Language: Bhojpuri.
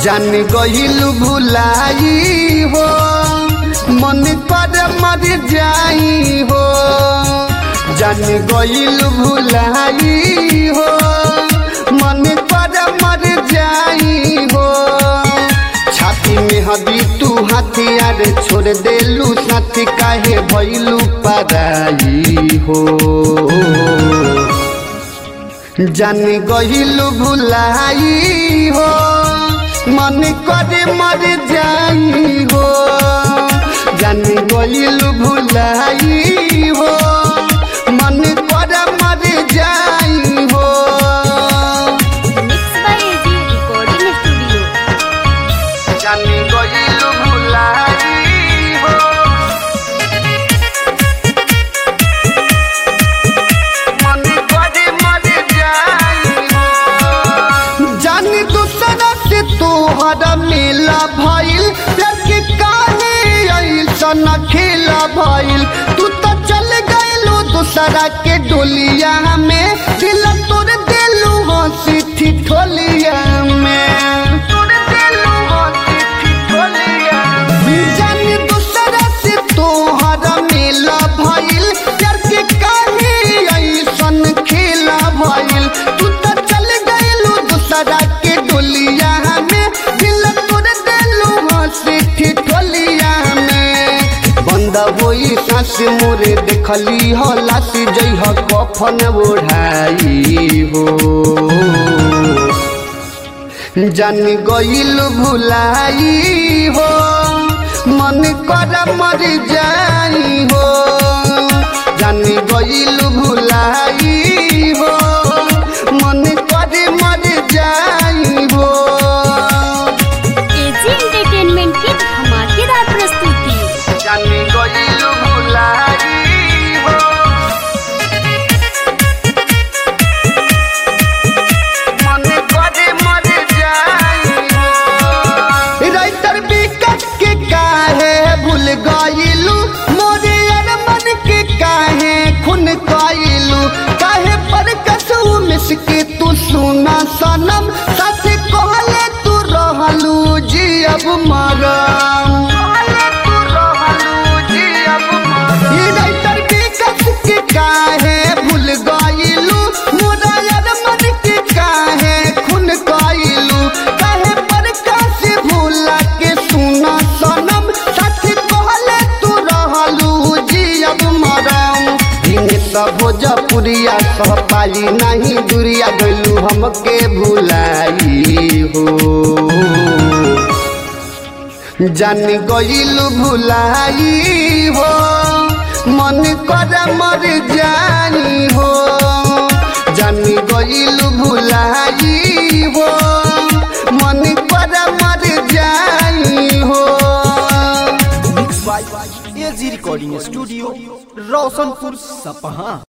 जान गईल भुलाई हो मन पर मर जाई हो जान गईल भुलाई हो मन पर मर जाई हो छाती में हदी तू हथियार छोड़ देलू साथी काहे भैलू पराई हो जान गईल भुलाई हो मन करे मर जाई हो जान गईल भुलाई हो मन करे मर जाई हो mix by AG recording studio जान गईल भुलाई हो मन करे मर जाई हो जान दूसरा से तोहरा मेला भइल लड़के काहे ऐसन खेला भइल तू तो चल गइलू दूसरा के डोलिया में दिल तोड़ देलू हंसी ठिठोलिया में तोड़ देलू हंसी ठिठोलिया जान दूसरा से तोहरा मेला भइल लड़के काहे ऐसन खेला भइल तू तो चल गइलू दूसरा के डोलिया में दिल तोड़ देलू हंसी ठिठोलिया में बंद होई सांस मोरे देखली हो लासी जइह कफन ओढ़ाई हो जान गईल भुलाई हो मन कर मर जाई हो जान गईल भुलाई हो मन कर मर जाई हो एजी एंटरटेनमेंट की धमाकेदार प्रस्तुति जान गईल भुलाई हो मन करे मर जाई हो राइटर विकट के काहे भूल गइलू मोरे अरमन के काहे खून कइलू काहे पर कसू मिस के तू सुना सनम सच कहले तू रहलू जी अब मरम ई राइटर विकट के काहे भूल गइलू मोरा अरमन के काहे खून कइलू काहे पर कासे भूला के सुना सनम सच कहले तू रहलू जी अब मरम दिन सब भोजपुरिया सह पाली नहीं दुरिया गइलू हमके भुलाई हो जान गईल भुलाई हो मन कर मर जाई हो जान गईल भुलाई हो मन कर मर जाई हो mix by AG recording studio Roshanpur सपहा